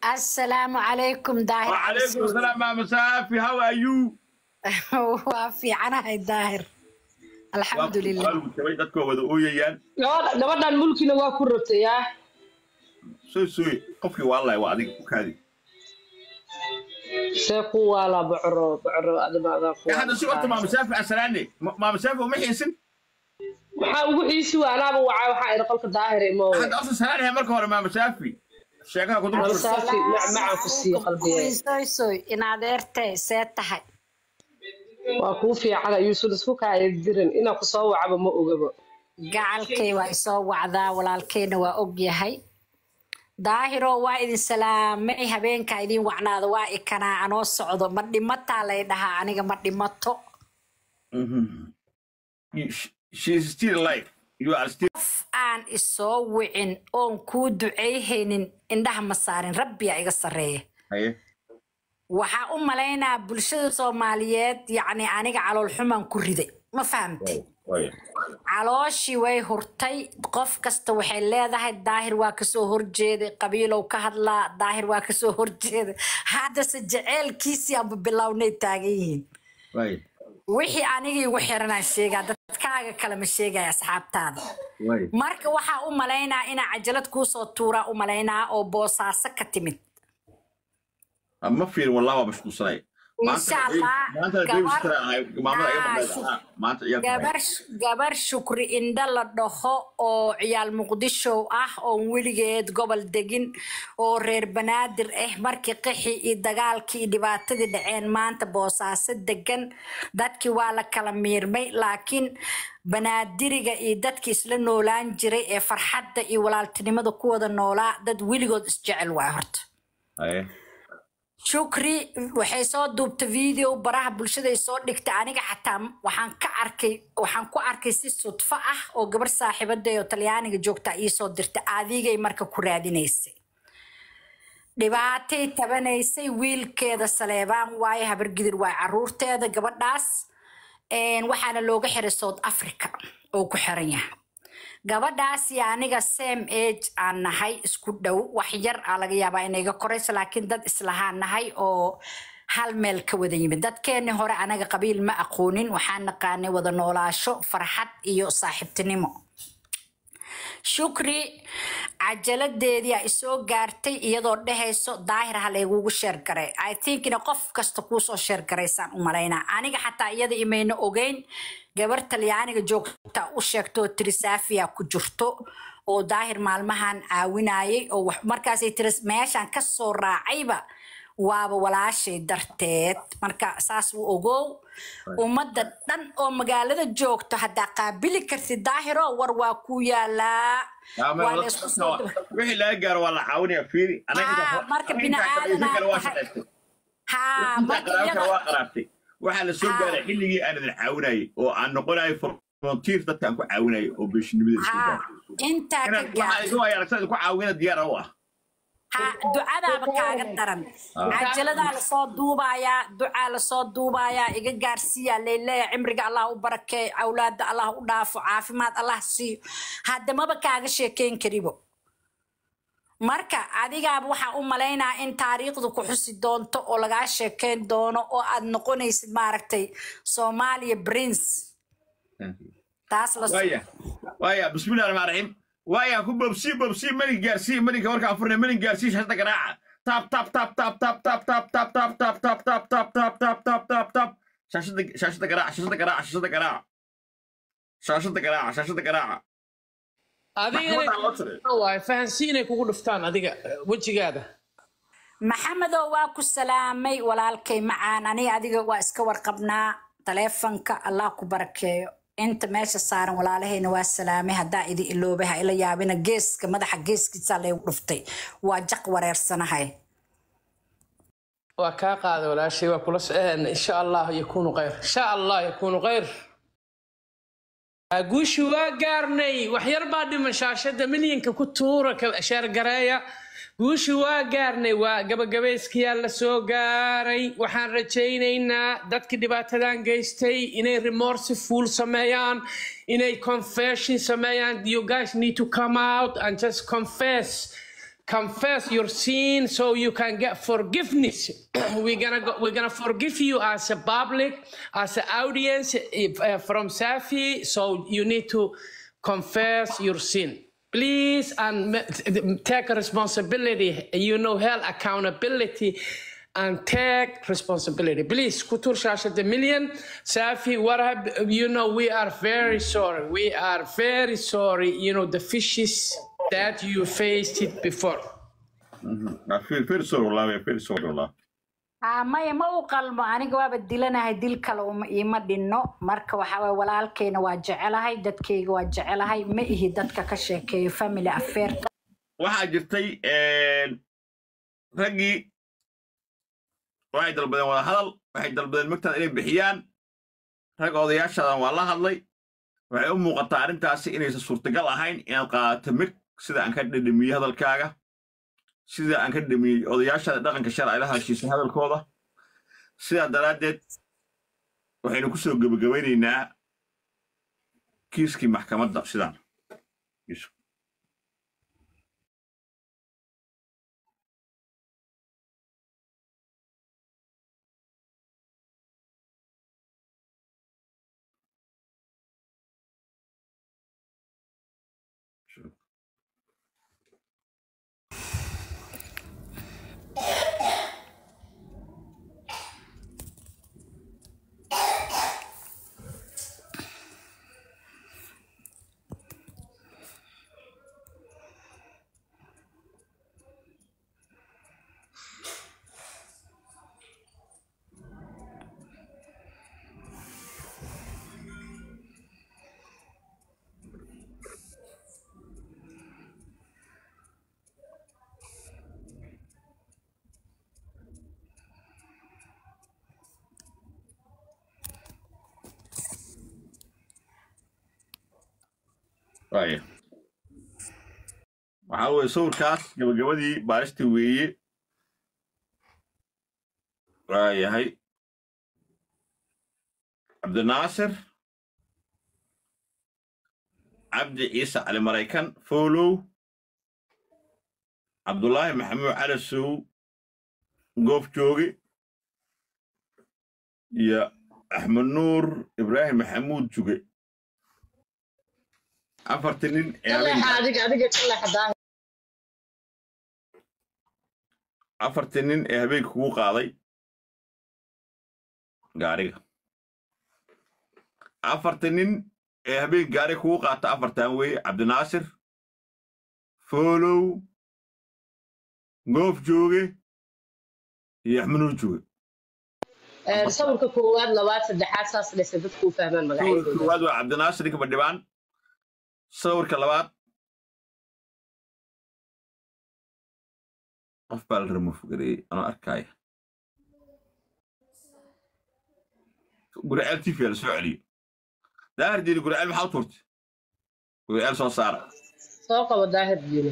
assalaamu calaykum daahir وعليكم السلام ماما سافي هاو ار يو waa fiicanahay daahir alxamdulilah dadka wada ooyayaan gabadha gabadhan mulkina waa ku rabtay yaa soo sooy qofkii waalahi waa adiga ku kaadi see ku waala bocro bocro adima adaa ku hadda si horta maama saafi asalaane maama saafi uma xiisin maxaa ugu xiisi waanaaba wacaa waxaa iri qolka daahir imo hadda asa salaanahay marka hore maama saafi sheekaha ku Maama dul Saafi, macmacaan ku sii qalbiye soysoy in adeertay see tahay waa kuu fiicana yuusan isku kaaya dirin inaa ku soo wacaba ma ogaba gacalkay waa isoo wacdaa walaalkayna waa og yahay daahiro waa idin salaamay habeenkaa idin wacnaada waa ikanaa anoo socdo ma dhimataa lay dhahaa aniga ma dhimato she's still alive you are still qof aan isoo wicin oon kuu duceyhaynin indhaha ma saarin rabbiyaa iga sarreeya haye waxaa u malaynaa bulshada soomaaliyeed yacni aniga calool xumaan ku riday ma fahamtay Waaya. calooshii way hurtay qof kasta waxay leedahay daahir waa kasoo horjeeday qabiilow ka hadlaa daahir waa kasoo horjeeday haddase jaceylkiisii aanba bilownay taagan yihiin Waaya. wixii aniga igu xiranaan sheegaa dadkaaga kale ma sheegaya asxaabtaada Waaya. marka waxaa u malaynaa inaa cajalad kuusoo tuuraa u malaynaa oo boosaaso ka timid ma fiirin wallahi waa mashquulsanay Insha Allah, maanta gabar- maamada iga Ah, maqnayd shuk- ah, maanta iyaga gabar gabar shukri indho la dhaho oo ciyaal muqdisho ah oon weligeed gobol degin oo reer banaadir ah markii qixi iyo dagaalkii iyo dhibaatadii dhaceen maanta boosaaso degan dadkii waa la kala miirmay laakiin banaadiriga iyo dadkii isla noolaan jiray ee farxadda iyo walaaltinimada ku wada noolaa dad weligood isjecel waay horta Haye. shukri waxay soo duubtay video baraha bulshada ay soo dhigtay aniga xataa waxaan ka arkay waxaan ku arkay si sudfo ah oo gabar saaxiibaday oo talyaaniga joogta iisoo dirtay adigay marka ku raadinaysay dhibaatay tabanaysay wiilkeeda saleebaan waaye habargidir waaye caruurteeda gabadhaas een, waxaana looga xiray south africa oo ku xiran yahay gabadhaas iyo aniga same age aan nahay isku dhow wax yar aa laga yaabaa inay iga korayso laakiin dad islahaan nahay oo hal meel ka wada yimid dadkeenni hore anaga qabiil ma aqoonin waxaan naqaanay wada noolaasho farxad iyo saaxiibtinimo shukri cajaladeedii a isoo gaartay iyadoo dhehayso daahir ha laygugu sheergaray i think ina qof kasta kuusoo sheergaraysaan u malaynaa aniga xataa iyada imayna ogeyn gabar talyaaniga joogta u sheegtoo tiri saafiya ku jirto oo daahir maalmahan caawinayay oo wax- markaasay tiri meeshaan kasoo raacayba waaba walaashay darteed marka saas u ogow ummadda dhan oo magaalada joogto haddaa qaabili kartid daahiro war waa ku yaalaa Yaa, ma- waa la isku soo wixii laga gaaro waa la caawinaya fiiri anaga Ah, inta- marka anaga bini intaa aadan shaqaysan kale waa aad shaqaystay. haa intaa marka qaraabka iyada waa qaraabtay waxaa la soo Ah. gaaray xilligii aan idin caawinayay oo aan noqonayo frontier dadka aan ku caawinayay oo beeshinimada soo haa gaaray intaa ka Inaan- waxaa gaartay idin waaya aragtida idinku caawina diyaar u ah haa ducadaaba kaaga daran Ah. cajaladaa lasoo duubayaa ducaa lasoo duubayaa iga gaarsiiyaa layleeya cimriga allah u barakeeyo awlaada allah u dhaafo caafimaad allah siiyo haddamaba kaaga sheekeyn karibo marka adigaaba waxaa u malaynaa in taariikhdu ku xusi doonto oo lagaa sheekeyn doono oo aad noqonaysid maaragtay soomaaliya prince taas la waaya waaya bismillahi raxmaan raxiim waaya ku bobsii bobsii mani gaarsii maninka markaan furnay manin gaarsii shashada garaaca tap tap tap tap tap tap tap tap tap tap tap tap tap tap tap tap tap tap shashada shashada garaaca shashada garaaca shashada garaaca shashada garaaca shashada garaaca maxkamadaa loo tiray waay fahansiin inay kugu dhuftaan adiga eh, wejigaada maxamedow waa ku salaamay walaalkay macaan aniga adiga waa iska warqabnaa taleefanka allah ku barakeeyo inta meesha saaran walaalahayna waa salaamay haddaa idi iloobay ha ila yaabina geeska madaxa geeskiisaa laygu dhuftay waa jaq wareersanahay waa kaa qaaday walaashay waa kula soceen insha allah yakuunu khayr insha allah yakuunu khayr guushi waa gaarnay wax yar baa dhiman shaashada milyanka ku tuura ka- sheergareeya guushi waa gaarnay waa gabagabayskiyaa la soo gaaray waxaan rajaynaynaa dadkii dhibaatadan geystay inay remorseful sameeyaan inay confession sameeyaan you guys need to come out and just confess confess your sin so you can get forgiveness. we're gonna go, we're gonna forgive you as a public, as an audience if, uh, from Safi. So you need to confess your sin. Please and m- take responsibility. You know, hell accountability and take responsibility. Please, Kutur Shasha the million, Safi, what have you know? We are very sorry. We are very sorry. You know the fishes that you faced it before. Ah, fir fir sor wallah fir sor wallah Ah, maya ma u qalmo aniga waaba dilanahay dil kale uma iima dhinno marka waxaa waye walaalkayna waa jecelahay dadkayga waa jecelahay ma ihi dadka ka sheekeeyo family affairka waxaa jirtay raggii waxay dalbadeen wada hadal waxay dalbadeen magtaada inay bixiyaan ragga odayaashaadan waa la hadlay waxay u muuqataa arrintaasi inaysan suurtagal ahayn inaad qaadato mig sida aan ka dhadhamiyey hadalkaaga sida aan ka dhadhamiyey odayaashaada dhaqanka sharci la heshiisay hadalkooda sidaa daraaddeed waxaynu ku soo gebagabaynaynaa kiiskii maxkamadda sidaan Yusuf. waaya waxaa weeye sawirkaas gabagabadii baaristii weeye waa yahay cabdinaasir cabdi ciise cali maraykan foolow cabdulaahi maxamuud cali sow goof jooge iyo axmed nuur ibraahim maxamuud juge afartii nin ee habeen kaleexa adiga adiga kaleexa daahir afartii nin ee habeenka kugu qaaday gaariga afartii nin ee habeen gaariga kugu qaata afartan weeye cabdinaasir foolow goof jooge iyo axmenuur jooge Een, sawirka koowaad labaad saddexaad saas dhese dadku u fahmaan sawirka magacyadooda koowaad waa cabdinaasir ninka badhibaan sawirka labaad qof baa la remofogareeyey anoo arkaya guriceel tv la soo celiyo daahir diini guriceel maxaa u tuurtay guriceel soo saara soo qabo daahir diine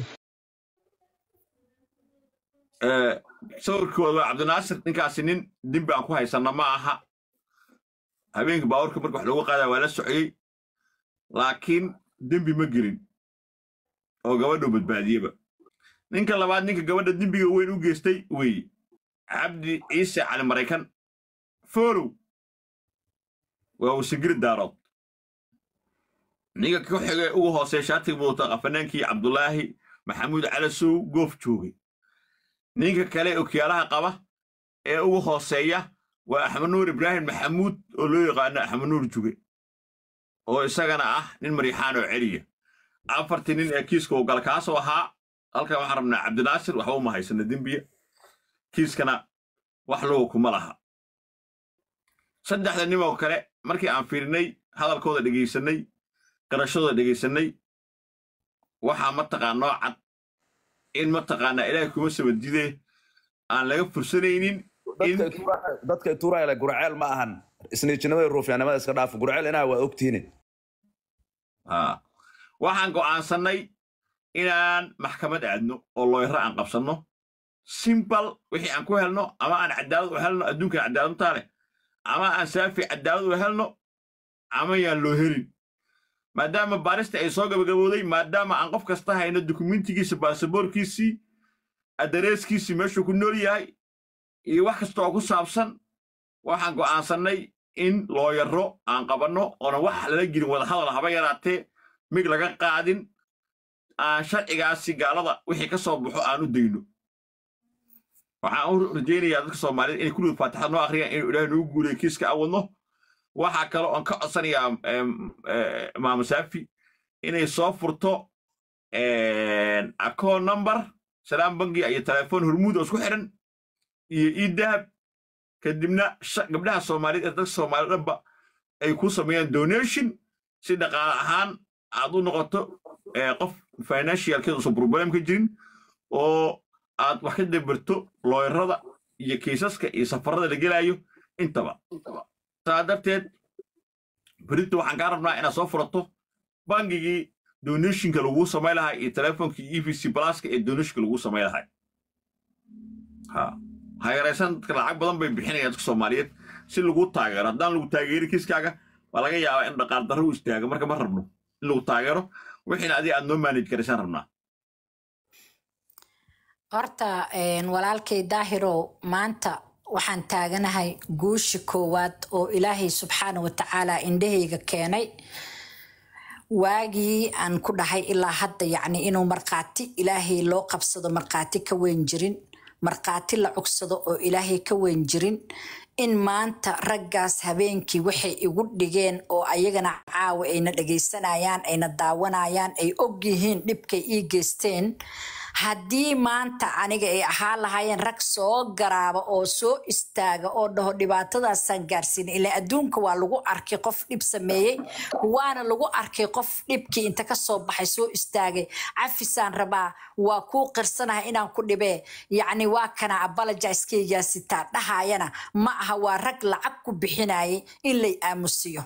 Eh, sawirkooda waa cabdinaasir ninkaasi nin dembi aan ku haysanna ma aha habeenka baabuurka marka wax loogu qaadaya waa la soceyey laakiin dembi ma gelin oo gabadhu badbaadiyeba ninka labaad ninka gabadha dembiga weyn u geystay weeye cabdi ciise cali maraykan foolow waa wasagiri daarood ninka ku xigay ugu hoosey shaatiga mudata qafanaankii cabdulaahi maxamuud calasow goof joogay ninka kale okiyaalaha qaba ee ugu hooseeya waa axmed nuur ibraahim maxamuud oo loo yaqaano axmed nuur juge oo isagana ah nin mariixaan oo celiya afartii nin ee kiiska uu gala kaasoo ahaa halkan waxaan rabnaa cabdinaasir waxba uma haysana dembiya kiiskana wax luga kuma laha saddexda nin oo kale markii aan fiirinay hadalkooda dhegaysanay qarashadooda dhegaysanay waxaa mataqaan noo cad in mataqaanaa ilaahay kuma sabadide aan laga fursanaynin in dadka Tuura- dadka tuuraya gurceel ma ahan isniijinimada ruufyaanimada iska dhaaf gurceel inaa waa ogtihiin Haa. waxaan go'aansannay inaan maxkamad aadno oo looyro aan qabsanno simbal wixii aan ku helno ama aan cadaalad u helno adduunkan cadaaladuntaa leh ama aan saafi cadaalad u helno ama yaan loo helin maadaama baarista ay soo gabagabowday maadaama aan qof kasta hayno dukumentigiisa baasaboorkiisii addareeskiisii meeshuu ku nool yahay iyo wax kasta oo ku saabsan waxaan go'aansannay in looyaro aan qabanno oonan wax lala gelin wadahadal haba yaraatee mig laga qaadin aan sharcigaasi gaalada wixii ka soo baxo aan u dayno waxaan u rajaynayaa dadka soomaaliyed inay kulligood faatixada noo akhriyaan inuu ilaahay noogu guuleeyo kiiska aan wadno waxaa kale oon ka codsanayaa maama saafi inay soo furto account number salaam bangiga iyo telefoon hormuud oo isku xiran iyo ii dahab kadibna gabdhaha soomaaliyeed ee dadka soomaaliyed dhanba ay ku sameeyaan donation si dhaqaale ahaan aad u noqoto qof financialkeeda usan problem ka jirin oo aad wax ka dabarto looyarada iyo kiisaska iyo safarada la gelaayo intaba saa darteed berito waxaan kaa rabnaa inaad soo furato bangigii donationka laguu samay lahaa iyo telefonkii e v c pluska ee donationka laguu samay lahay ha ha yaraysan dadka lacag badan bay bixinayaan dadka soomaaliyeed si lagu taageero haddaan lagu taageerin kiiskaaga waa laga yaabaa in dhaqaal darro u istaago marka ma rabno in lagu taageero wixiina adiga aad noo manage karaysaan rabnaa horta walaalkay daahirow maanta waxaan taaganahay guushi koowaad oo ilaahay subxaana wa tacaala indhahayga keenay waagii aan ku dhahay ilaa hadda yacni inuu markhaati ilaahay loo qabsado markhaati ka weyn jirin markhaati la cugsado oo ilaahay ka weyn jirin in maanta raggaas habeenkii waxay igu dhigeen oo ayagana caawa ayna dhagaysanayaan ayna daawanayaan ay og yihiin dhibkay ii geysteen haddii maanta aniga ay ahaan lahaayeen rag soo garaaba oo soo istaaga oo dhaho dhibaatadaasaan gaarsiina ilaa adduunka waa lagu arkay qof dhib sameeyey waana lagu arkay qof dhibkii inta kasoo baxay soo istaagay cafisaan rabaa waa kuu qirsanahay inaan ku dhibee yacni waa kana abalajaiskaygaa sitaa dhahaayana ma aha waa rag lacag ku bixinayay in lay aamusiyo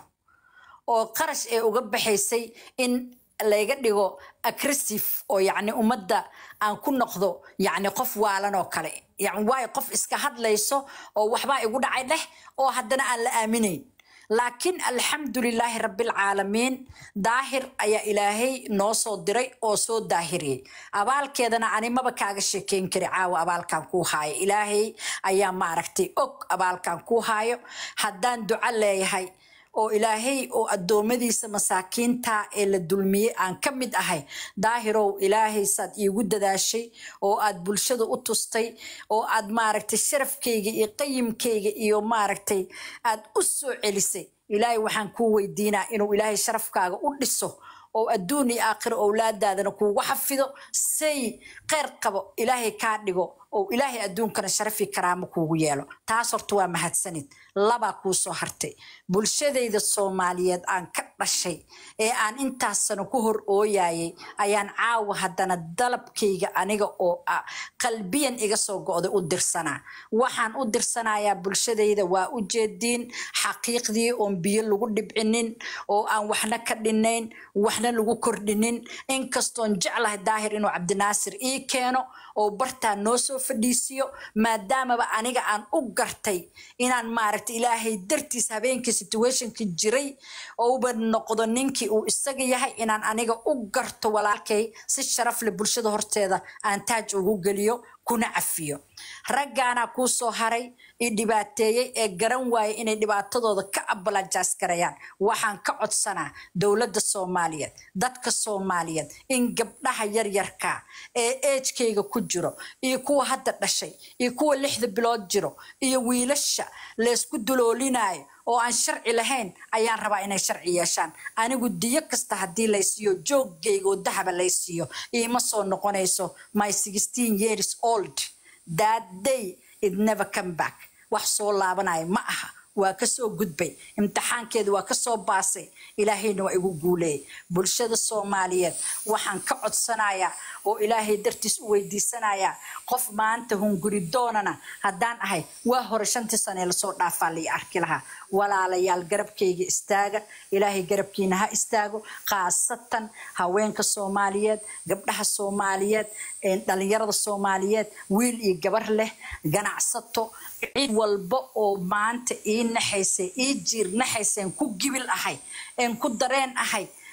oo qarash ee uga baxaysay in layga dhigo aggressive oo yacni ummadda aan ku noqdo yacni qof waalan oo kale yani waayo qof iska hadlayso oo waxbaa igu dhacay dheh oo haddana aan la aaminayn laakiin alxamdulilaahi rabbilcaalamiin daahir ayaa ilaahay noo soo diray oo soo daahiriyey abaalkeedana ani maba kaaga sheekeyn kari caawa abaalkan kuu haayo ilaahay ayaa maaragtay og abaalkan kuu haayo haddaan duco leeyahay oo ilaahay oo addoommadiisa masaakiinta ee la dulmiyey aan ka mid ahay daahirow ilaahay saad iigu dadaashay oo aad bulshada u tustay oo aad maaragtay sharafkayga iyo qayimkayga iyo maaragtay aad u soo celisay ilaahay waxaan kuu weydiinaa inuu ilaahay sharafkaaga u dhiso oo adduun iyo aakhiro owlaadaadana kuugu xafido say kheyr qabo ilaahay kaa dhigo oo ilaahay adduunkana sharafi karaamo kuugu yeelo taas horta waa mahadsanid labaa kuu soo hartay bulshadayda soomaaliyeed aan ka dhashay ee aan intaasana ku hor ooyayay ayaan caawa haddana dalabkayga aniga oo ah qalbiyan iga soo go'day u dirsanaa waxaan u dirsanayaa bulshadayda waa u jeediin xaqiiqdii oon biyo lagu dhibcinin oo aan waxna ka dhinayn waxna lagu kordhinin inkastoon jeclahay daahir inuu cabdinaasir ii keeno oo bartaa noo soo fadhiisiyo maadaamaba aniga aan u gartay inaan maaragta ilaahay dartiis habeenkii situationka jiray ouba noqdo ninkii uu isaga yahay inaan aniga u garto walaalkay si sharaf leh bulshada horteeda aan taaj ugu geliyo kuna cafiyo raggaanaa kuu soo haray i dhibaateeyey ee garan waayay inay dhibaatadooda ka abalajaas garayaan waxaan ka codsanaa dowladda soomaaliyeed dadka soomaaliyeed in gabdhaha yaryarka ee eejkayga ku jiro iyo kuwa hadda dhashay iyo kuwa lixda bilood jiro iyo wiilasha laysku duloolinayo oo aan sharci lahayn ayaan rabaa inay sharci yeeshaan anigu diyo kasta haddii laysiiyo joogayga oo dahaba laysiiyo iima soo noqonayso my sixteen years old that day it never come back wax soo laabanaya ma aha waa kasoo gudbay imtixaankeedu waa kasoo baasay ilaahayna waa igu guuleeyay bulshada soomaaliyeed waxaan ka codsanayaa oo ilaahay dartiis u weydiisanayaa qof maanta hunguri doonana haddaan ahay waa hore shantii sane lasoo dhaafaa lai arki lahaa walaalayaal garabkayga istaaga ilaahay garabkiina ha istaago khaasatan haweenka soomaaliyeed gabdhaha soomaaliyeed dhalinyarada soomaaliyeed wiil iyo gabar leh ganacsato cid walba oo maanta ii naxaysay ii jiir naxayseen ku gibil ahay een ku dareen ahay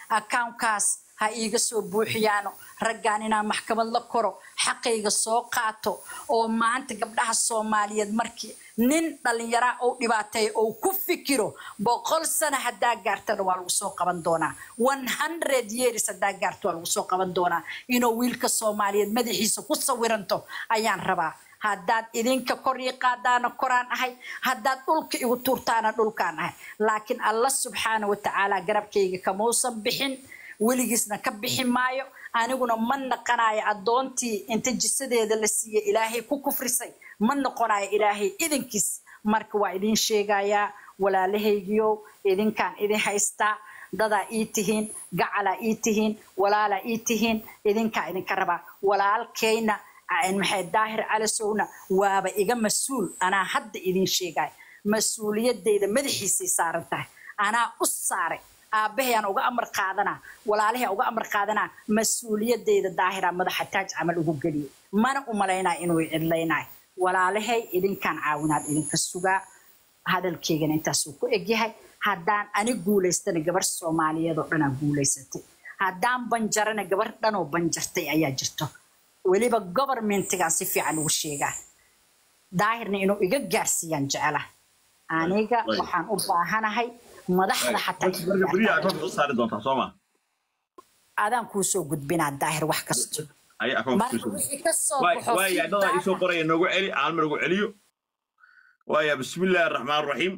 akaunkaas ha iiga soo buuxiyaano raggaan inaan maxkamad la koro xaqayga soo qaato oo maanta gabdhaha soomaaliyeed markii nin dhallinyaraa oo dhibaateeya oo ku fikiro boqol sano haddaa gaartana waa lagu soo qaban doonaa one hundred years haddaa gaarto waa lagu soo qaban doonaa inuu wiilka soomaaliyeed madaxiisa ku sawiranto ayaan rabaa haddaad idinka kor ii qaadaana koraan ahay haddaad dhulka igu tuurtaana dhulkaan ahay laakiin alla subxaana watacaala garabkayga kamausan bixin weligiisna ka bixi maayo aniguna ma naqanayo addoontii inta jisadeeda la siiyey ilaahay ku kufrisay ma noqonayo ilaahay idinkiis marka waa idin sheegayaa walaalahaygiyow idinkaan idin haystaa dadaa ii tihiin gacalaa ii tihiin walaalaa ii tihiin idinkaa idinka rabaa walaalkayna maxay daahir calasowna waaba iga mas-uul anaa hadda idin sheegaya mas-uuliyadeyda madaxiisay saaran tahay anaa u saaray aabahayaan uga amar qaadanaa walaalahayaan uga amar qaadanaa mas-uuliyadeyda daahira madaxa taaj camal ugu geliyay mana u malaynaa inuu cidlaynaay walaalahay idinkaan caawinaad idinka sugaa hadalkeygana intaasuu ku egyahay haddaan ani guulaystana gabar soomaaliyeed oo dhanaa guulaysatay haddaan banjarana gabar dhanoo banjartay ayaa jirto weliba govermentigaan si fiican ugu sheegaa daahirna inuu iga gaarsiiyaan jecela aniga Right. waxaan u baahanahay madaxda xataa marka marka beriya akoonka soo saari doontaa soo ma adaan kuu soo gudbinaa daahir wax kasto ay akoonka marka soo wixii ka soo waay baxo waay adada isoo feedback qoraya noogu celi aalmar ugu celiyo waaya bismillaahi araxmaan araxiim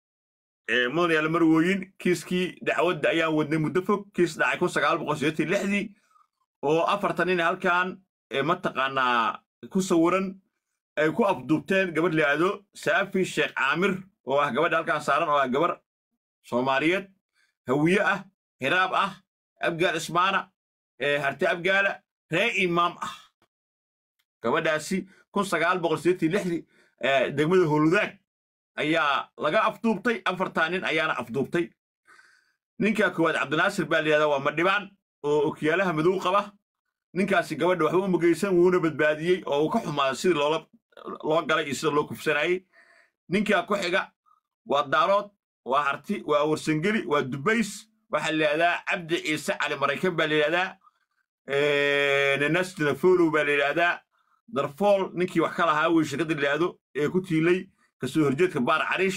ee mudan yaala marwooyin kiiskii dacwadda ayaan wadnay muddo fog kiis dhacay kun sagaal boqol sideetan lixdii oo afartan nin halkan ee mataqaanaa ku sawiran ay ku afduubteen gabadh liaado saafi sheekh caamir oo ah gabadha halkan saaran oo ah gabar soomaaliyeed hawiye ah hiraab ah abgaal ismaana ee harti abgaala ree imaam ah gabadhaasi kun sagaal boqol sideetan lixdii ee degmada holudaag ayaa laga afduubtay afartaa nin ayaana afduubtay ninka koowaad cabdinaasir baa layihahdaa waa madhibaan oo okiyaalaha madow qaba ninkaasi gabadha waxba uma geysan wuuna badbaadiyey oo uu ka xumaaday sidii loola loo galay iyo sida loo kufsanayey ninkaa ku xiga waa daarood waa harti waa warsangeli waa dubays waxaa layihahdaa cabdi ciise cali maraykan baa layihahdaa nenastina folow baa layidhahdaa darfool ninkii wax ka lahaa wey shirkadda layihahdo ee ku tiilay kasoo horjeedka baar cariish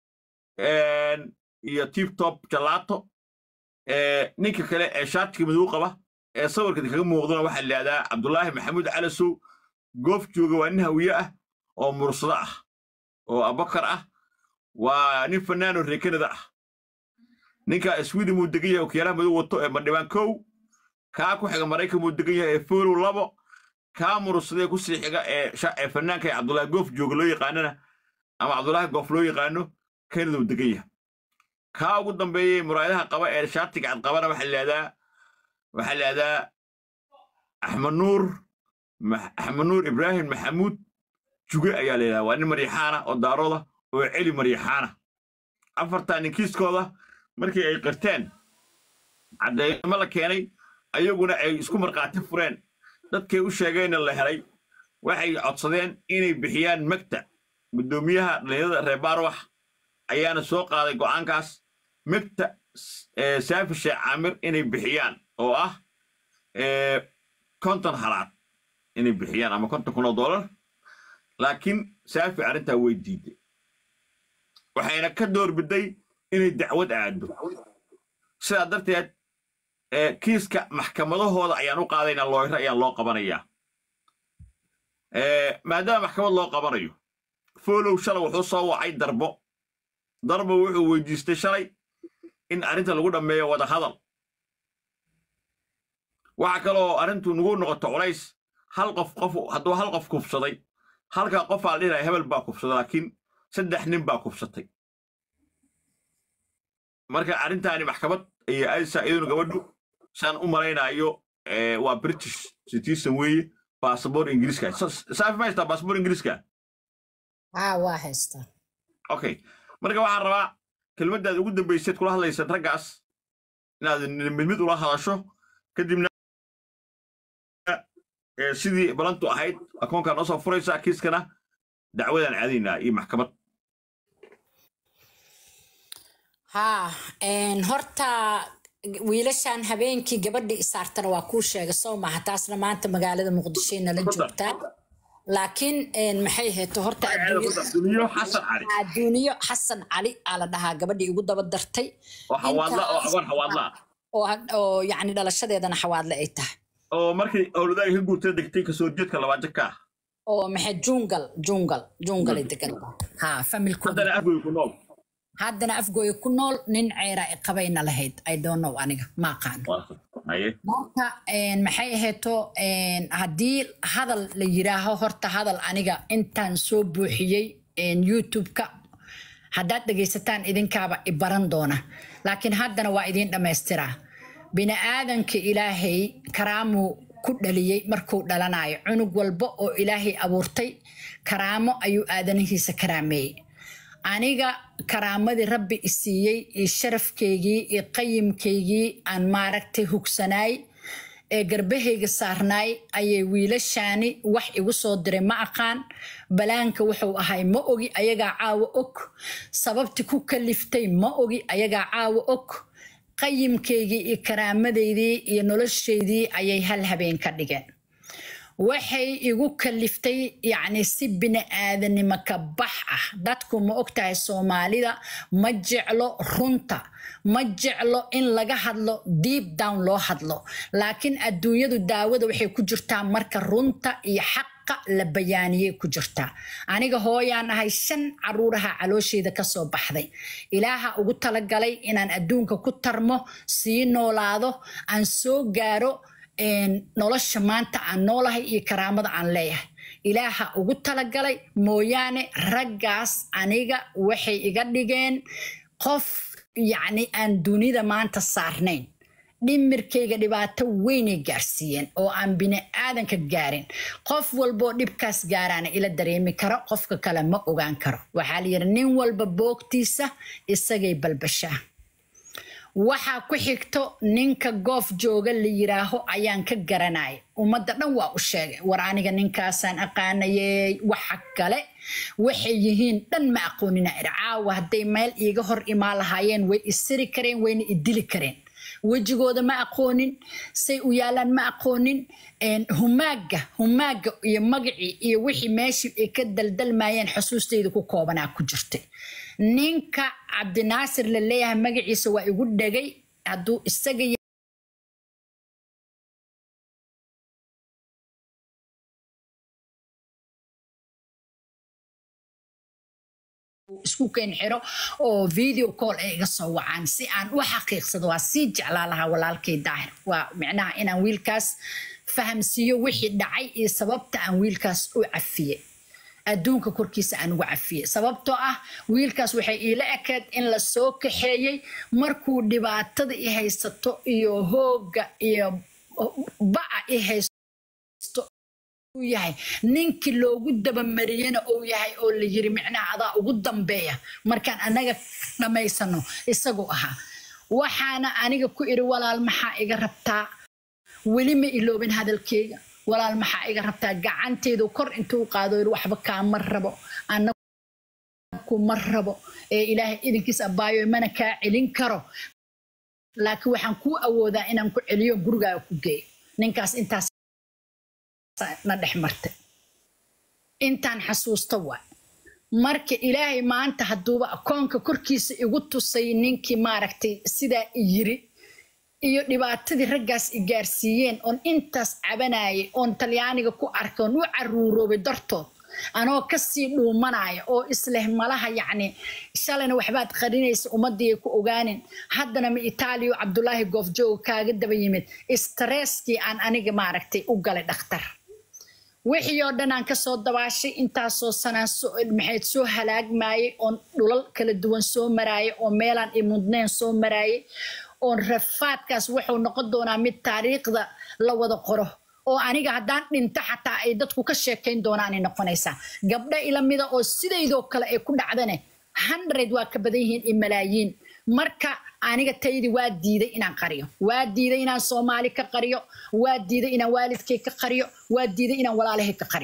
iyo tiptop jalaato ninka kale ee shaatiga madow qaba ee sawirka kaga muuqdana waxaa layihahdaa cabdulaahi maxamuud calasow goof jooga waa nin hawiye ah oo mursado ah oo abakar ah waa nin fanaano reer kanada ah ninka sweden muu degan yahay okiyaalaha madow wato ee madhibaan kow kaa ku xiga maraykan muu degan yahay ee folow labo kaa mursadee ku sii xiga ee sha- ee fanaanka ee cabdulaahi goof jooga loo yaqaanana ama cabdulaahi goof loo yaqaano kanada uu degan yahay kaa ugu dambeeyey muraayadaha qaba ee shaatiga cad qabana waxaa layihahdaa waxaa layihahdaa axmed nuur Ma- axmed nuur ibraahim maxamuud juge ayaa layidhahdaa waa nin maryaxaana oo daarooda oo celi maryaxaana afartaa ninkiiskooda markii ay qirteen caddeeymo la keenay ayaguna ay isku markhaati fureen dadkay u sheegeenna la helay waxay codsadeen inay bixiyaan megta guddoomiyaha dhallinyarada reer baarwax ayaana soo qaaday go'aankaas megta s- ee saafi sheekh caamir inay bixiyaan oo ah ee, konton halaad inay bixiyaan ama konton kun oo dollar laakiin saafi arrintaa way diiday waxayna ka doorbiday inay dacwad aado sidaa darteed ee, kiiska maxkamadahooda ayaan u qaadaynaa looyro ayaan loo qabanayaa Ee, maadaama maxkamad loo qabanayo folow shalay wuxuu soo wacay darbo darbo wuxuu weydiistay shalay in arrinta lagu dhammeeyo wada hadal waxa kaloo arrintu nagu noqoto culays hal qof qof hadduu hal qof kufsaday halka qof aa la dhihi lahaa hebel baa kufsaday laakiin saddex nin baa kufsatay marka arrintaani maxkamad iyo aysa iyaduna gabadhu saan u malaynaayo ee, waa british citizen weeye baasabor ingiriiska Sa- saafi ma haystaa baasabor ingiriiska haa waa haystaa okay marka waxaan rabaa kelmaddaad ugu dambayseed kula hadlaysan raggaas inaad mid mid ula hadasho kadibna ee, sidii balantu ahayd akoonkaa noo soo furaysaa kiiskana dacwadaan caadaynaa iyo maxkamad haa een, horta wiilashan habeenkii gabadhii isaartana waa kuu sheegay soo maha taasna maanta magaalada muqdishoy nala Ku dar, joogtaa ku dar. laakiin een, maxay heeto horta Magaceeda ku dar. Duniyo Xasan Cali. adduuniyo xasan cali aa la dhahaa gabadhii igu daba dartay oo xawaadla oo Intaas- agoon xawaadla ah. oo oo yacni dhalashadeedana xawaadle ay tahay oo markii owladaaga ka guurtay degtay kasoo jeedka labaad jaka ah oo maxay jungal jungal jungal ay degan ha familkooda haddana afgoy ku nool haddana afgooya ku nool nin ceera ay qabayna lahayd i don't know aniga ma aqaan Waa- haye marka een, maxay ahayto een, haddii hadal la yiraaho horta hadal aniga intaan soo buuxiyey een, youtube-ka haddaad dhegaysataan idinkaaba i baran doona laakiin haddana waa idiin dhammaystiraa bini'aadanka ilaahay karaamuu ku dhaliyey markuu dhalanayo cunug walba oo ilaahay abuurtay karaamo ayuu aadanihiisa karaameeyey aniga karaamadii rabbi i siiyey iyo sharafkeygii iyo qayimkeygii aan maaragtay hugsanaay ee garbahayga saarnaay ayay wiilashaani wax igu soo diray ma aqaan balaanka wuxuu ahay ma ogi ayagaa caawo og sababti ku kaliftay ma ogi ayagaa caawo og qayimkeygii iyo karaamadeydii iyo noloshaydii ayay hal habeen ka dhigeen waxay igu kaliftay yacni si bini-aadanimo ka bax ah dadku ma ogtahay soomaalida ma jeclo runta ma jeclo in laga hadlo deep down loo hadlo laakiin adduunyadu daawada waxay ku jirtaa marka runta iyo xaqa la bayaaniyey ku jirtaa aniga hooyaan ahay shan caruuraha caloosheyda kasoo baxday ilaaha ugu talagalay inaan adduunka ku tarmo sii noolaado aan soo gaaro een, nolosha maanta aan noolahay iyo karaamada aan leeyahay ilaaha ugu talagalay mooyaane raggaas aniga waxay iga dhigeen qof yacni aan dunida maanta saarnayn dhimirkayga dhibaato weynay gaarsiiyeen oo aan bini aadanka gaarin qof walboo dhibkaas gaaraana ila dareemi karo qofka kale ma ogaan karo waxaa la yidhi nin walba boogtiisa isagay balbashaa waxaa ku xigto ninka goof jooga la yiraaho ayaan ka garanaya ummadda dhan waa u sheegay war aniga ninkaasaan aqaanayey waxa kale waxay yihiin dhan ma aqoonina ir caawa hadday meel iiga hor imaan lahaayeen way isiri kareen wayna idili kareen wejigooda ma aqoonin say u yaalaan ma aqoonin een, humaaga humaaga iyo magacii iyo wixii meeshii ay ka daldalmayeen xusuustayda ku koobanaa ku jirtay ninka cabdinaasir la leeyahay magaciisa waa igu dhegay hadduu isaga ya- isku keen xiro oo video call ay iga soo wacaan si aan u xaqiiqsado waa sii jeclaa lahaa walaalkay daahir waa micnaha inaan wiilkaas fahamsiiyo wixii dhacay iyo sababta aan wiilkaas u cafiyey adduunka korkiisa aan ugu cafiyey sababtoo ah wiilkaas waxay iila ekeed in la soo kaxeeyey markuu dhibaatada i haysato iyo hooga iyo ba'a i haysto uu yahay ninkii loogu dabamariyena uu yahay oo la yiri micnaha adaa ugu dambeeya markaan anaga dhammaysano isaguu ahaa waxaana aniga ku iri walaal maxaa iga rabtaa weli ma iloobin hadalkeyga walaal maxaa iga rabtaa gacanteedu kor intuu qaado yiri waxba kaama rabo anagu ma rabo ee ilaahay idinkiis abaayo mana kaa celin karo laakiin waxaan kuu awoodaa inaan ku celiyo gurigaaga ku geeyo ninkaas intaas na dhex martay intaan xasuusta waay marka ilaahay maanta hadduuba akoonka korkiisa igu tusay ninkii maaragtay sidaa i yiri iyo dhibaatadii raggaas i gaarsiiyeen oon intaas cabanayay oon talyaaniga ku arkay oon u caruuroobay dartood anoo kasii dhuumanaya oo isleh malaha yacni shalayna waxbaad qarinaysa ummadii ay ku ogaanin haddana ma itaaliya oo cabdulaahi goofjooga kaaga daba yimid stresskii aan aniga maaragtay u galay dhakhtar wixii oo dhan aan kasoo dabaashay intaasoo sanaan maxayd soo halaagmayay oon dhulal kala duwan soo maraayay oo meelaan imudneen soo maraayay oon rafaadkaas wuxuu noqon doonaa mid taariikhda la wada qoro oo aniga haddaan dhinto xataa ay dadku ka sheekayn doonaanay noqonaysaa gabdho ila mida oo sidaydoo kale ay ku dhacdane hundred waa ka badan yihiin iyo malaayiin marka aniga taydi waa diiday inaan qariyo waa diiday inaan soomaali ka qariyo waa diiday inaan waalidkay ka qariyo waa diiday inaan walaalahay ka qariyo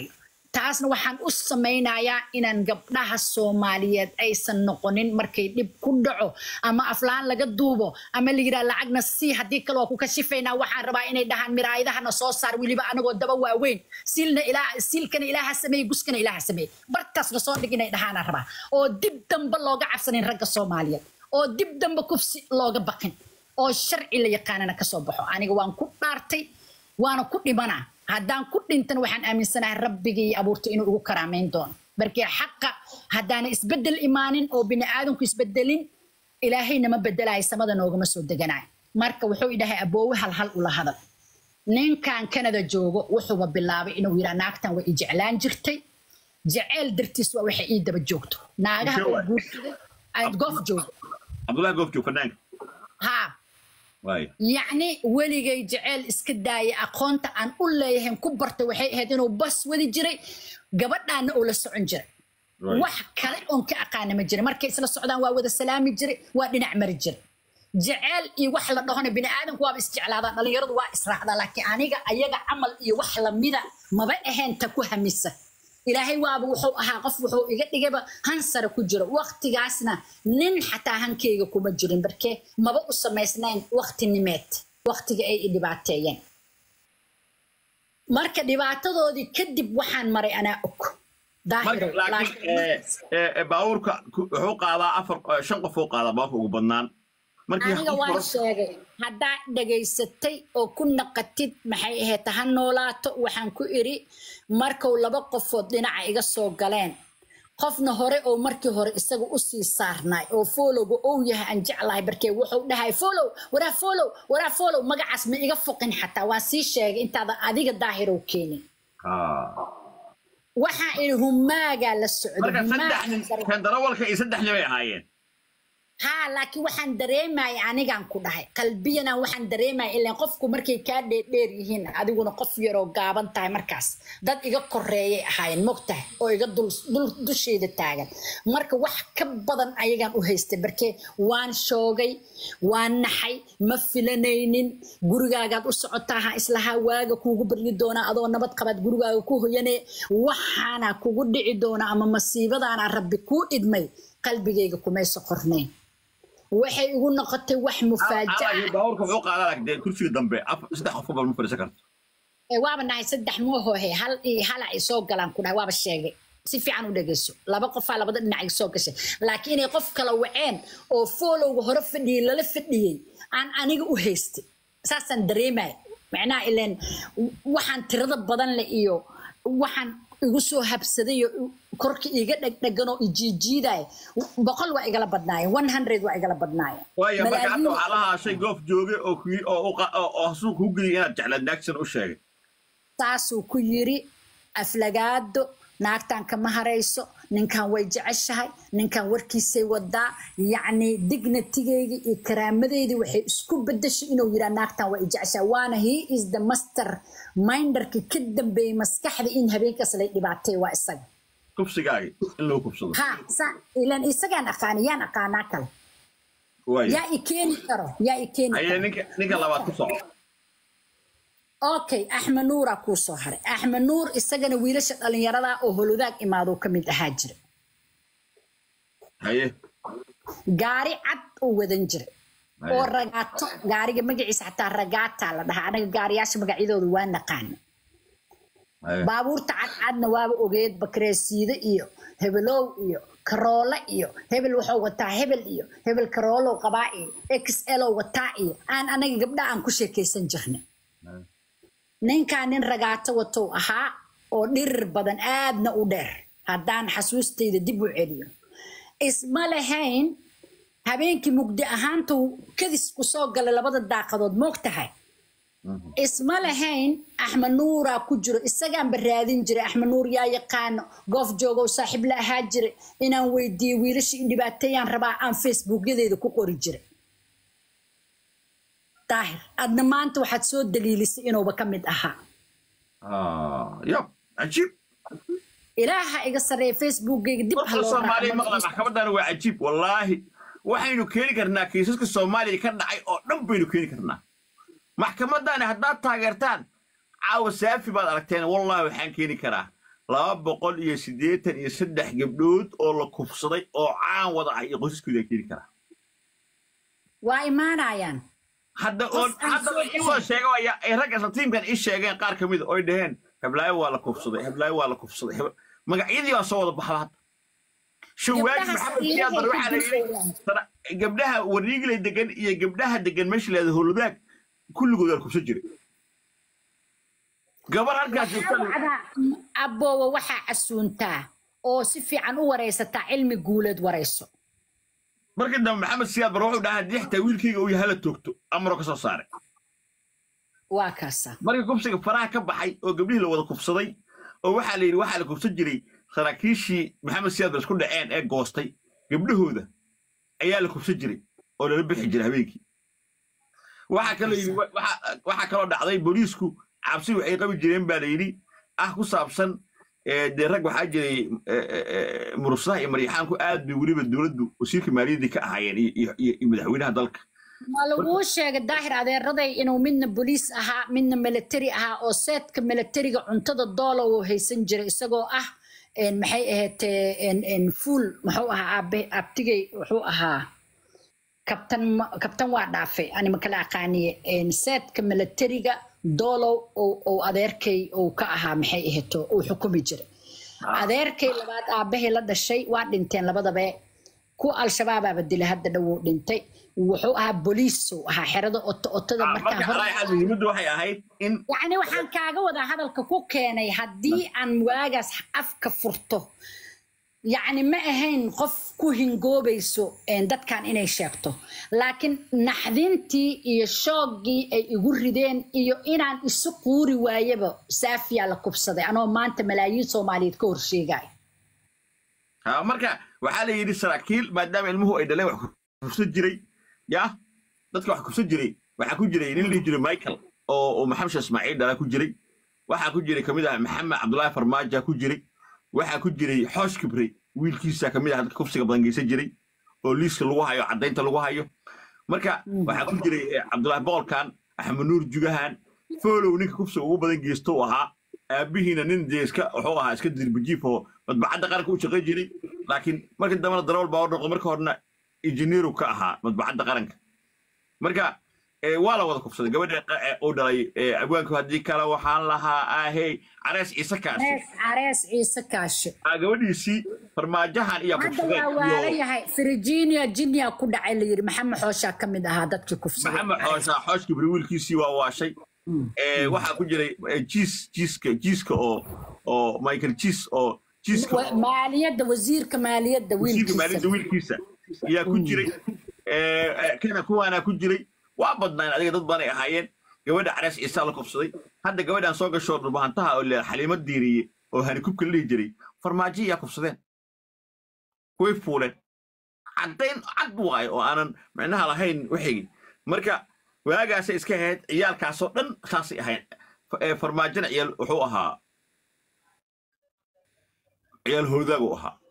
taasna waxaan u samaynayaa inaan gabdhaha soomaaliyeed aysan noqonin markay dhib ku dhaco ama aflaan laga duubo ama la yidhaha lacagna sii haddii kale waa ku kashifaynaa waxaan rabaa inay dhahaan miraayadahana soo saar weliba anagoo daba waaweyn siilna ilaa siilkana ilaaha sameeye guskana ilaaha sameeye bartaasna soo dhig inay dhahaanaan rabaa oo dib dambe looga cabsanin ragga soomaaliyeed oo dib dambe kufsi looga baqin oo sharci la yaqaanana kasoo baxo aniga waan ku dhaartay waana ku dhimanaa haddaan ku dhintana waxaan aaminsanahay rabbigii abuurtay inuu igu karaamayn doono markii xaqa haddaana isbedel imaanin oo bini aadamku isbedelin ilaahayna ma bedelayo samada noogama soo deganayo marka wuxuu idhahay aboowe hal hal ula hadal ninkan kanada joogo wuxuuba bilaabay inuu yidhaa naagtan way i jeclaan jirtay jeceyl dartiis waa waxay ii daba joogto naagaha Intee oo waay? guursaday aan goof joogo cabdullahi goofjoog fanaanka haa waay yacni weligay jeceyl iska daaya aqoonta aan u leeyahay ku bartay waxay ahayd inuu bas wadi jiray gabadhaana uu la socon jiray Right. wax kale oon ka aqaana ma jiray markay isla socdaan waa wada salaami jiray waa dhinac mari jiray jeceyl iyo wax la dhahona bini aadamku waaba isjeclaadaan dhalinyaradu waa israacdaa laakiin aniga ayaga camal iyo wax lamida maba ahayn ta ku hamisa ilaahay waaba wuxuu ahaa qof wuxuu iga dhigayba hansara ku jiro waqtigaasna nin xataa hankeyga kuma jirin barkee maba u samaysnayn waqtinimeed waqtiga ay i dhibaateeyeen marka dhibaatadoodii kadib waxaan maray anaa og marka daahiro laakiin eh, eh, eh, baabuurka ku- wuxuu qaadaa afar eh, shan qof uu qaadaa baabuurka ugu badnaan markii aniga hal waan furo- sheegay haddaa dhegaysatay oo ku naqatid maxay ahayd ha noolaato waxaan ku iri markuu laba qofood dhinaca iga soo galeen qofna hore oo markii hore isaga usii saarnaay oo foolowga ou yahay aan jeclahay barkee wuxuu dhahay foolow waraa foolow waraa foolow magacaas ma iga foqin xataa waan sii sheegay intaada adiga daahirow keenin Ah. waxaa iri humaagaa la socda marka saddex humaagaa nin dareemay. kan darawalka iyo saddex nin bay ahaayeen haa laakiin waxaan dareemaya anigaan ku dhahay qalbiyana waxaan dareemaya ilaan qofku markay kaa dheerdheer yihiin adiguna qof yaroo gaaban tahay markaas dad iga koreeyay ahaayeen mogtahay oo iga dul, dul dusheeda taagan marka wax ka badan ayagaan u haystay barkee waan shoogay waan naxay ma filanaynin gurigaagaad u socotaa ha islahaa waaga kuugu baryi doonaa adoo nabad qabaad gurigaaga ku hoyane waxaana kugu dhici doona ama masiibadaana rabbi kuu idmay qalbigayga kumayso qornayn waxay igu noqotay wax mufaajaca Alaa, baabuurka wuxuu qaadaa laakiin dee kursiga dambe af- saddex qof bal ma fadhiisan karto ee waaba nahay saddex moohohe hal iyo hala ay soo galaan ku dhahay waaba sheegay si fiican u dhegeyso laba qofaa labada dhinac ay soo gashay laakiin inay qof kala waceen oo foolowga hore fadhiyey lala fadhiyey aan aniga u haystay saasaan dareemaya macnaha ileen waxaan tirada badan leh iyo waxaan igu soo habsaday oo korka iga dhegdheganoo ijiijiidaya boqol waa igala badnaayeen one hundred waa igala badnaayeen waayo marka hadda Malaayiin- waxaa la haashay goof jooge oo ku- oo u qa- oo- oo hasuu kuu geliyay inaad jeclaad naagsan u sheegay saasuu ku yiri aflagaado naagtan kama harayso ninkan way jeceshahay ninkan warkiisay wadaa yacni dignitigeyga iyo karaamadeydii waxay isku bedeshay inuu yiraa naagtan way jeceshahay waana he is the master minderki ka dambeeyey maskaxda in habeenkaas lay dhibaatay waa isaga kufsigaagi in lagu kufsado ha sa ilan isagaan aqaani yaan aqaanaa kale waayo yaa i keeni karo yaa i keeni ayay karo ninka ninka labaad ku soco okay axmed nuuraa kuu soo haray axmed nuur isagana wiilasha dhalinyarada oo holodaag imaaduu ka mid ahaa jira haye gaari cad uu wadan jiray Haye. oo ragaato gaariga magaciisa xataa ragaata la dhahaa anaga gaariyaasha magacyadooda waa naqaana haye baabuurta cadcadna waaba ogeed bakreesiide iyo hebelow iyo karoole iyo hebel wuxuu wataa hebel iyo hebel karoolow qabaa iyo xl wataa iyo aan anaga gabdha aan ku sheekaysan jirnay ninkaa nin ragaato watou ahaa oo dhirir badan aadna u dheer haddaan xasuustayda dib u celiyo isma lahayn habeenkii mugdi ahaantuu kadis ku soo galay labada daaqadood moog tahay isma lahayn axmed nuuraa ku jiro isagaanba raadin jiray axmed nuur yaa yaqaano goof joogow saaxiib la ahaa jiray inaan weydiiyo wiilasha in dhibaateeyaan rabaa aan facebookyadeeda ku qori jiray daahir adna maanta waxaad soo daliilisay inuuba ka mid ahaa Ah, yab cajiib ilaaha iga sarreeya facebookgayga dib ha qofka loo soomaaliya raaco maqla maxkamaddan waa cajiib wallaahi waxaynu keeni karnaa kiisaska soomaaliya ka dhacay oo dhan baynu keeni karnaa maxkamaddaani haddaad taageertaan caawa saafi baad aragteen wallaahi waxaan keeni karaa laba boqol iyo siddeetan iyo saddex gabdhood oo la kufsaday oo caan wada ah iyo qoysaskooda ay keeni karaa waa imaanayaan hadda oo Qof aan hadda soo isoo sheega waya ay ragga isla tiimkan ii sheegeen qaar ka mid a oy dhaheen heblaayo waa la kufsaday heblaayo waa la kufsaday Heb- magacyadii baa soo wada baxda hadda shawaagi Gabdhaha maxamed safiiraha siyaad bar ku waxaa la yidhi jirayaan. sana- gabdhaha wariigley degan iyo gabdhaha degan meesha leeda howladaag kulligood waa la kufsan jiray gabar halkaas joogta wacdaa aboowa waxaa casuuntaa oo si fiican u waraysataa cilmi guuleed warayso markii dambe maxamed siyaad bar wuxuu dhahaa haddii xitaa wiilkayga uu yahay hala toogto amaroo ka soo saaray waa kaasa markii kubsiga faraha ka baxay oo gabdhihii la wada kufsaday oo waxaa la yidhi waxaa la kufsan jiray saraakiishii maxamed siyaad bar isku dhaceen ee goostay gabdhahooda ayaa la kufsan jiray oo lala bixi jiray habeenkii waxaa kaloo yidhi wa- waxaa- waxaa kaloo dhacday booliisku cabsi waxay qabi jireen baa la yidhi ah ku saabsan ee, dee rag waxaa jiray ee, ee, ee, murusaha iyo maryaxaanku aad bay weliba dowladdu wasiirka maaliyaddii ka ahaayeen iyo- iyo iyo- iyo madaxweynaha dalka ma laguu sheegay daahir adeeraday inuu midna boliis ahaa midna military ahaa oo seedka militariga cuntada doola uu haysan jiray isagoo ah een, maxay ahayd fuul muxuu ahaa aabe abtigay wuxuu ahaa kabtan ma- kabtan waa dhaafay anima kala aqaaniye een, seedka militariga doolow oo- oo adeerkay uu ka ahaa maxay ahayd uu xukumi jiray adeerkay labaad aabbahay la dhashay waa dhinteen labadaba ku al-shabaabaaba dilay hadda dhow uu dhintay wuxuu ahaa boliisuu ahaa xerada oto otada Ah, markaa marka hor alaa xaal muhiimaddu waxay ahayd in yacni waxaan kaaga wadaa hadalka ku keenay haddii aan waagaas afka furto yacni ma ahayn qof ku hingoobayso een, dadkan inay sheegto laakiin naxdintii iyo shooggii ay igu rideen iyo inaan isu quuri waayaba saafiyaa la kubsaday anoo maanta malaayiin soomaaliyeed ka horsheegaya Ah, marka waxaa la yidhi saraakiil maadaama ilmuhu ay dhaleen wax kufsan jiray ya dadka wax kufsan jiray waxaa ku jiray nin lihi jiray michael oo oo maxamed sheekh ismaaciil dhalaa ku jiray waxaa ku jiray kamid ah maxamed cabdullaahi farmaaja ku jiray waxaa ku jiray xoosh kibre wiilkiisa kamid ah dadka kufsiga badan geysan jiray oo liiska lagu hayo caddaynta lagu hayo marka waxaa ku jiray eh, cabdullaahi boolkan axmed nuur jugahan foolow ninka kufsiga ugu badan geysto uu ahaa aabihiina nin dee iska wuxuu ahaa iska dirbijiif oo madbacadda qaranka u shaqayn jiray laakiin markii dambena darawal baa noqday marka horena injineeru ka ahaa madbacadda qaranka marka eh, waa la wada kufsaday gabadha eh, uu dhalay eh, abwaanku haddii kale waxaan lahaa ahey carees ciise kaasi carees carees ciise kaashe Ah, gabadhiisii farmaajahan iyo hadda kufsadeen waa waala iyo yahay virginia jinia ku dhacay la yidhi maxamed xooshaa ka mid ahaa dadkii kufsaday maxamed xoosha xoosh kibri wiilkiisii waa waashay Eh, waxaa ku jiray eh, jiis jiiska jiiska oo oo michael jiis oo jiiska Wa- maaliyadda wasiirka maaliyadda wasiirka wiilkiisa maalinta wiilkiisa ayaa ku jiray Eh, eh, kana kuwaanaa ku jiray waa badnaan adiga dad badan ay ahaayeen gabadha carees ciisaa la kufsaday hadda gabadhan soo gashoo dhulbahantaha oo le xaliimo diiriye oo hanikubka la dhihi jiray farmaajo ayaa kufsadeen way fuuleen caddayn cad waayo oo aanan micnaha lahayn wixigi marka waagaasay iska ahayd ciyaalkaasoo dhan saasay ahayn F- eh, farmaajona ciyaal wuxuu ahaa ciyaal hoodaag uu ahaa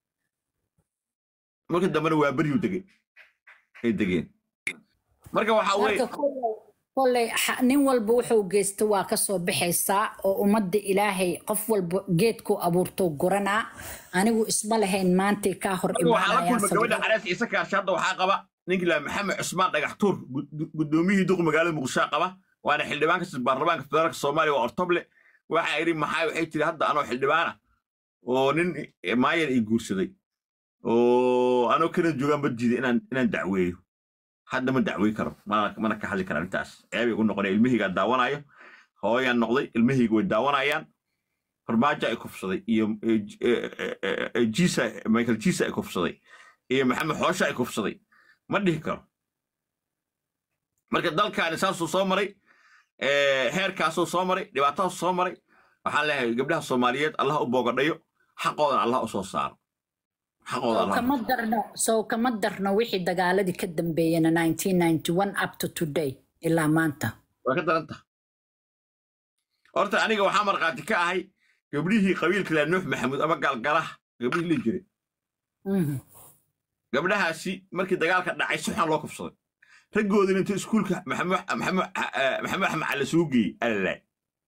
markii dambena waa beryuu degay ay degeen marka waxaa marka weye kolley kolley xa- nin walba wuxuu geysta waa kasoo baxaysaa oo ummadda ilaahay qof walba geedku abuurtou guranaa anigu isma lahayn maantay kaa hor marka waxaa la imaanayaan kulma gabadha sababta carees ciise kaarshe hadda waxaa qaba ninkii laa maxamed cusmaan dhagax tuur gud- gudoomiyihii duq magaalada muqdisho qaba waana xildhibaan kasii baarlamaanka federaalka soomaaliya waa ortoble waxaa idhi maxaa waxay tiri hadda anoo xildhibaana oo nin maayan ii guursaday oo anoo kana joogaan badjiida inaan inaan dacweeyo hadda ma dacwey karo mana mana ka hadli kara arrintaas ceebay ugu noqonaya ilmahaygaa daawanayo hooyaan noqday ilmahayga way daawanayaan farmaajo ay kufsaday iyo eh, J- eh, eh, eh, eh, jisa michael jisa ay kufsaday iyo maxamed xoosha ay kufsaday ma dhihi karo marka dalkaani saasuu soo maray eh, heerkaasuu soo maray dhibaatadaasuu soo maray waxaan leeyahay gabdhaha soomaaliyeed allah u boogadhayo xaqoodan allah u soo saaro xaqooda sow allah kama darno sow kama darno wixii dagaaladii ka dambeeyena 1991 up to today ilaa maanta waa ka daran taha horta aniga waxaa markhaati ka ahay gabdhihii qabiilka laa nuux maxamuud ama gaalgalaha gabdhihii la jiray Mhm. gabdhahaasi markii dagaalka dhacay si xun loo kufsaday raggoodina inta iskuulka maxamed maxamed eh, maxamed axmed cali soo geeyey alalaay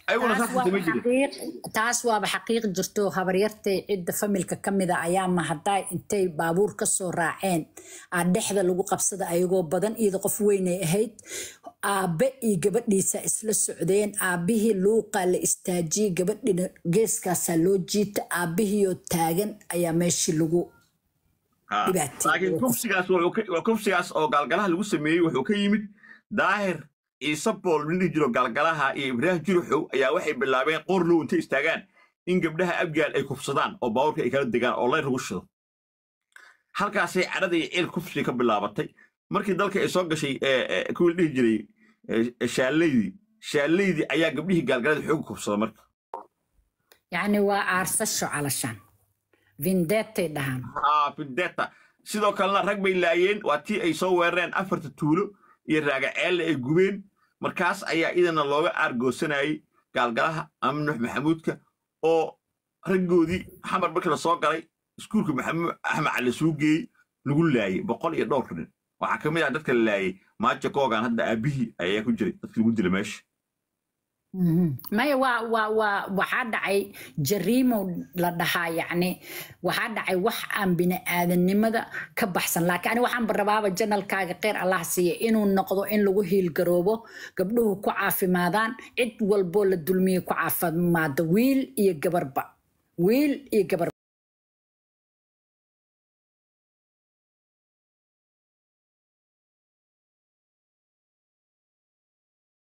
ayaguna taas saas waaba samayn jirin xaqiiq taas waaba xaqiiq jirto habaryartay cidda familka ka mid a ayaa mahadday intay baabuur ka soo raaceen aa dhexda lagu qabsada ayagoo badan iyada qof weynay ahayd aabe iyo gabadhiisa isla socdeen aabihii luuqaa la istaajiyey gabadhina geeskaasaa loo jiita aabihiioo taagan ayaa meeshii lagu Ha. dhibaateeyey laakiin oo qof kufsigaas wuxuu ka- waa kufsigaas oo gaalgalaha lagu sameeyey wuxuu ka yimid daahir ciise bool nin dhihi jiro gaalgalaha iyo ibraahim juruxow ayaa waxay bilaabeen qor low intay istaagaan in gabdhaha abgaal ay kufsadaan oo baabuurka ay kala degaan oo layr lagu shido halkaasay cadhada iyo ciil kufsiga ka bilaabatay markii dalka ay soo gashay ee, ee, kuwii la dhihi jiray ee, shaalleydii shaalleydii ayaa gabdhihii gaalgalada xooga kufsada marka yacni waa aarsasho calashaan vindetay dhahaan haa fideta sidoo kalena rag bay laayeen waa tii ay soo weerareen afarta tuulo iyo raagaceelle ay gubeen markaas ayaa idana looga aargoosanayay gaalgalaha ama nuux maxamuudka oo raggoodii xamar markii la soo galay iskuulka maxamuud axmed cali suu geeyey lagu laayey boqol iyo dhowr nin waxaa ka mid ah dadka la laayey maaja koogan hadda aabihii ayaa ku jiray dadka lagu dila meesha Mhm. maya waa waa waa waxaa dhacay jariimo la dhahaa yacni waxaa dhacay wax aan bini-aadanimada ka baxsan laakiin ani waxaan barabaaba janalkaaga kheyr allah siiya inuu noqdo in lagu hiilgaroobo gabdhuhu ku caafimaadaan cid walboo la dulmiyey ku caafimaado wiil iyo gabarba wiil iyo gabar